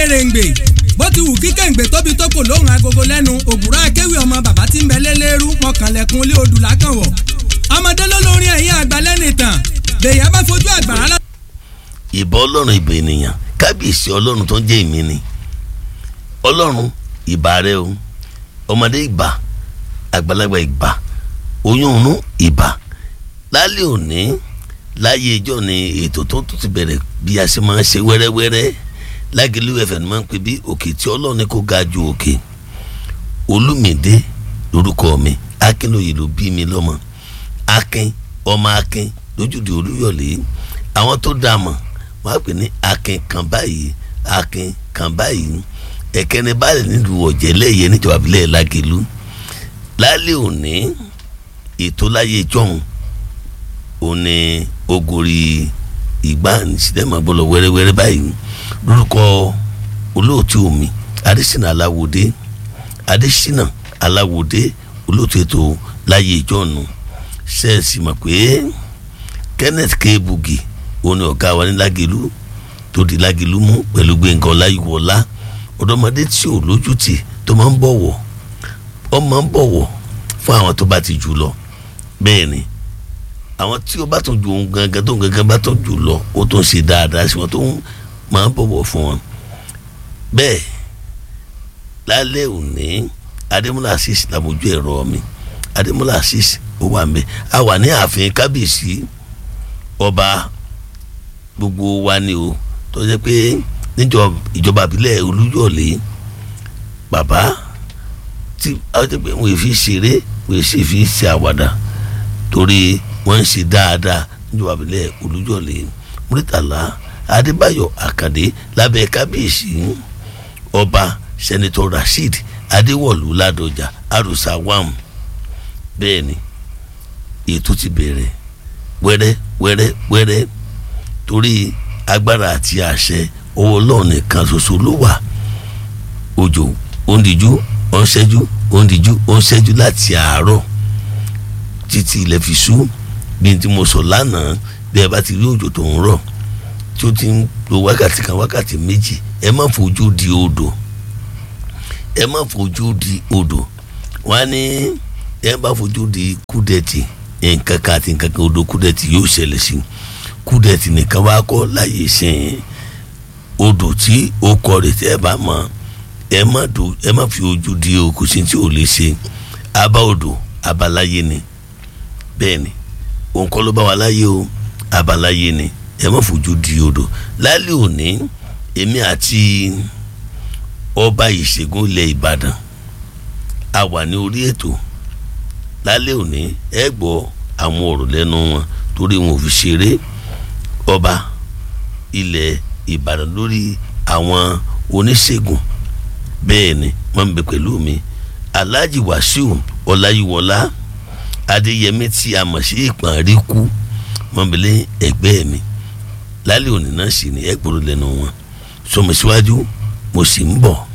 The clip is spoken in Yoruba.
kèrèǹgbè bó ti wù kí kèǹgbè tóbi tó kò lóhùn agogo lẹ́nu ògùrọ̀ akéwì ọmọ bàbá tí ń bẹ lélẹ́rú mọ̀kànlẹ̀kùn ilé odù lákànwọ̀ ọmọdé ló lórin ẹ̀yìn àgbà lẹ́nìtàn bèèyàn bá fojú àgbàrá lọ. ìbà ọlọ́run ìbà ènìyàn kábíyèsí ọlọ́run tó ń jẹ́ ìmí ni ọlọ́run ìbà rẹ o ọmọdé ìbà àgbàlagbà ìbà oyún inú ìbà lálẹ́ òní láyé ìjọ ni ètò tó tún ti bẹ̀rẹ̀ bí a ṣe máa ń ṣe wẹ́rẹ́wẹ́rẹ́ lágẹ̀lú ẹ̀fẹ̀ ni máa ń pè bí òkè tí ọlọ́run kò ga ju òkè olùmìdé lórúkọ mi akínlóye ló bí mi lọ́mọ akin ọmọ akin lójúde olúyọ̀lé àwọn tó dá mọ̀ wọ́n á pè ní akin kan báyìí akin kan báyìí ẹ̀kẹ́ni báyìí nílùú ọ̀jẹ̀lẹ́yẹ níjọba abilẹ̀ lágẹ̀lú lálẹ́ òní ètò láyé jọ̀hún òní ogori ìgbà sinimá gbọ́dọ̀ wẹ́rẹ́wẹ́rẹ́ báyìí lórúkọ olóòtú omi adésínà aláwòdé adésínà aláwòdé olóòtú ètò láyé ìjọ́nu ṣẹ́ẹ̀sì mọ̀ pé kenneth kebugi òní ọ̀gá wa ní lágẹ̀lú tó di lágẹ̀lú mú pẹ̀lú gbẹ̀ngàn ọláyíwọlá ọ̀dọ́mọdé tí ò lójútì tó máa ń bọ̀wọ̀ ọ máa ń bọ̀wọ̀ fún àwọn tó bá ti jù lọ bẹ́ẹ̀ ni àwọn tí ó bá tún ju ohun gangan tó gangan bá tún jù lọ ó tún ṣe dáadáa sí wọn tó ń máa ń bọ̀wọ̀ fún wọn bẹ́ẹ̀ lálẹ́ òní adémúlá asís làmójú ẹ̀rọ mi adémúlá asís ó wà ń bẹ a wà ní ààfin kábíyèsí ọba gbogbo wa ni o tó jẹ́ pé níjọ ìjọba àbílẹ̀ olúyọ̀lé bàbá tí àwọn tẹ́ pé wọ́n fi ṣeré wọ́n sì fi ṣe àwàdà torí wọ́n ń ṣe dáadáa níjọba àbílẹ̀ olúyọ̀lé múrítàlá adébáyọ̀ àkàndé lábẹ́ kábíyèsí ọba sẹ́nitọ́ rasheed adéwọ̀lú ládọjà àrùsá wàm bẹ́ẹ̀ ni ètò ti bẹ̀rẹ̀ wẹ́rẹ́ wẹ́rẹ́ wẹ́rẹ́ torí agbára àti àṣẹ owó ọlọ́run nìkan ṣoṣo ló wà òjò òǹdíjú òǹṣẹ́jú òǹdíjú òǹṣẹ́jú láti àárọ̀ títí ilẹ̀ fi ṣú bí n tí mo sọ lánàá bí ẹ bá ti rí òjò tó ń rọ̀ tí ó ti ń lo wákàtí kan wákàtí méjì ẹ má fojú di odò ẹ má fojú di odò wọn á ní ẹ bá fojú di kúdẹ̀tì nǹkan kan àti nǹkan kan odò kúdẹ̀tì yóò ṣẹlẹ̀ sí kúdẹ̀tì nìkan wá kọ́ láyé sẹ́yìn odò tí ó kọ rè tẹ́ ẹ bá mọ̀ ẹ má do ẹ má fi ojú di o kò sí tí ò lè ṣe abá odò abaláyé ni bẹ́ẹ̀ ni òun kọ́ ló bá wa láyé o abaláyé ni ẹ má fojú di odò lálẹ́ òní èmi àti ọba ìṣègùn ilẹ̀ ìbàdàn a wà ní orí ètò lálẹ́ òní ẹ gbọ́ àwọn ọ̀rọ̀ lẹ́nu wọn torí wọn ò fi ṣeré ọba ilẹ̀ ìbàdàn lórí àwọn oníṣègùn bẹ́ẹ̀ ni wọ́n ń bẹ pẹ̀lú mi alhaji wasiu ọláyíwọlá adéyẹmí tí a mọ̀ sí ìpàrí kú wọ́n bẹ lé ẹgbẹ́ mi lálẹ́ òní náà sì ni ẹ gbọ́dọ̀ lẹ́nu wọn sọmọ síwájú mo sì ń bọ̀.